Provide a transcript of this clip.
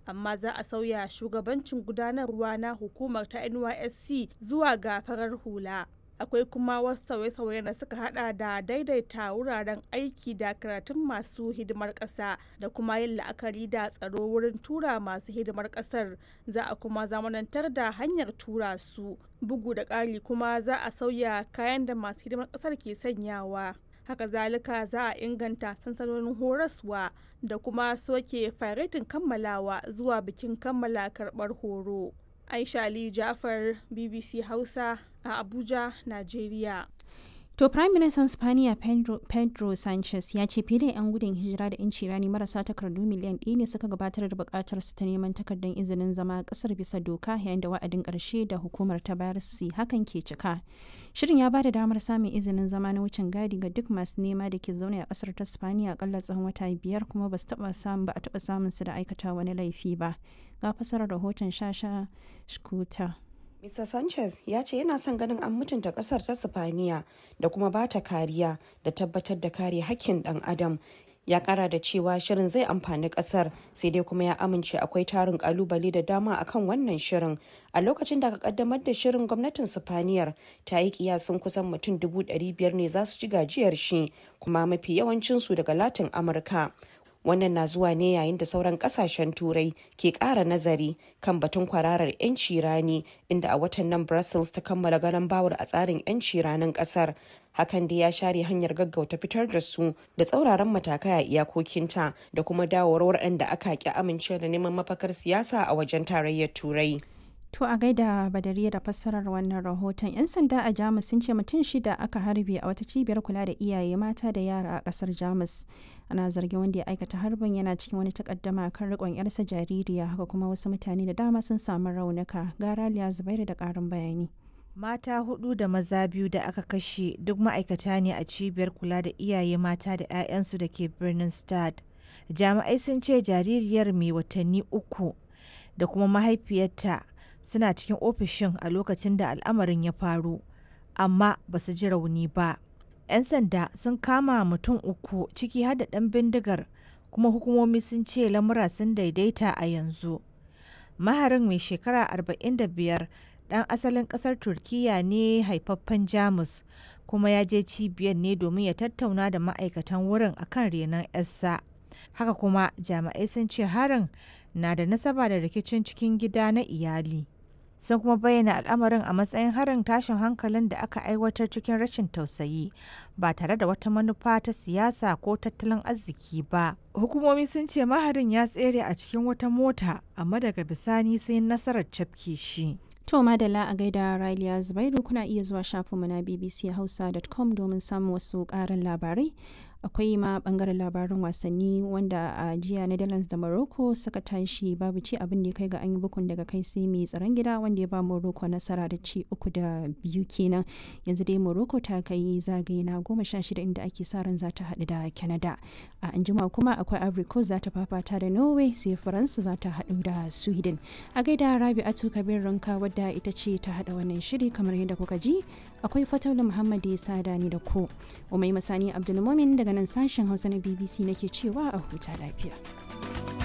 amma za a sauya shugabancin gudanarwa na hukumar ta nysc zuwa ga farar hula akwai kuma wasu sauye-sauye da suka hada da daidaita wuraren aiki da karatun masu hidimar ƙasa da kuma yin la'akari da tsaro wurin tura masu hidimar ƙasar za a kuma zamanantar da hanyar tura su bugu da ƙari kuma za a sauya kayan da masu hidimar ƙasar ke sanyawa haka zalika za a inganta sansanonin horaswa da kuma soke faretin kammalawa zuwa bikin kammala karɓar horo aisha ali jafar bbc hausa a abuja nigeria To Prime Minister Spaniya Pedro, Pedro Sanchez ya ce fiye da 'yan gudun hijira da 'yanci rani marasa takardu miliyan ɗaya ne suka gabatar da buƙatar su ta neman takardar izinin zama ƙasar bisa doka yayin da wa'adin ƙarshe da hukumar ta bayar su hakan ke cika. Shirin ya ba da damar samun izinin zama na wucin gadi ga duk masu nema da ke zaune a ƙasar ta Spaniya akalla tsawon wata biyar kuma ba su taɓa samun ba a taɓa samun su da aikata wani laifi ba. Ga fasarar rahoton Shasha Shkuta. Mr. Sanchez ya ce yana son ganin an mutunta kasar ta Sifaniya da kuma ba ta kariya da tabbatar da kare hakkin dan adam. Ya kara da cewa shirin zai amfani kasar sai dai kuma ya amince akwai tarin kalubale da dama akan wannan shirin. A lokacin da aka kaddamar da shirin gwamnatin Sifaniyar ta yi kiyasin kusan mutum dubu biyar ne za su ci gajiyar shi kuma mafi yawancinsu daga Latin Amurka. wannan na zuwa ne yayin da sauran kasashen turai ke kara nazari kan batun kwararar 'yanci rani inda a watan nan brussels ta kammala garan bawar a tsarin 'yanci ranin kasar hakan da ya share hanyar gaggauta fitar da su da tsauraran matakai a iyakokinta da kuma dawowar waɗanda aka ki amince da neman mafakar siyasa a wajen tarayyar turai To a gaida badariya da fassarar wannan rahoton 'yan sanda a Jamus sun ce mutum shida aka harbe a wata cibiyar kula da iyaye mata da yara a kasar Jamus. Ana zargin wanda ya aikata harbin yana cikin wani takaddama kan rikon yarsa jaririya haka kuma wasu mutane da dama sun samu raunuka. Gara Liya Zubairu da karin bayani. Mata hudu da maza biyu da aka kashe duk ma'aikata ne a cibiyar kula da iyaye mata da 'ya'yansu da ke birnin Stad. Jami'ai sun ce jaririyar mai watanni uku da kuma mahaifiyarta suna cikin ofishin a lokacin da al'amarin ya faru amma ba su ji rauni ba 'yan sanda sun kama mutum uku ciki har da ɗan bindigar kuma hukumomi sun ce lamura sun daidaita a yanzu maharin mai shekara 45 ɗan asalin ƙasar turkiya ne haifaffen jamus kuma ya je cibiyar ne domin ya tattauna da ma'aikatan wurin akan renon 'yarsa haka kuma jami'ai sun ce harin na da nasaba da rikicin cikin gida na iyali sun kuma bayyana al'amarin a matsayin harin tashin hankalin da aka aiwatar cikin rashin tausayi ba tare da wata manufa ta siyasa ko tattalin arziki ba hukumomi sun ce maharin ya tsere a cikin wata mota amma daga bisani sai nasarar cafke shi To madalla a gaida Raliya Zubairu kuna iya zuwa shafinmu na bbchausa.com domin samun wasu ƙarin labarai. Akwai ma bangaren labarin wasanni wanda a jiya Netherlands da Morocco suka tashi babu ci abin da ya kai ga an yi bukun daga kai sai mai tsaron gida wanda ya ba Morocco nasara da ci uku da biyu kenan. Yanzu dai Morocco ta kai zagaye na goma sha shida inda ake sa ran za ta haɗu da Canada. A anjima kuma akwai Ivory Coast za ta fafata da Norway sai Faransa za ta haɗu da Sweden. A gaida Rabi'atu Kabir Ranka wadda ita ce ta hada wannan shiri kamar yadda kuka ji akwai fataula muhammad ya sada ni da ku umai masani abdulmumin daga nan sashen hausa na bbc nake cewa a huta lafiya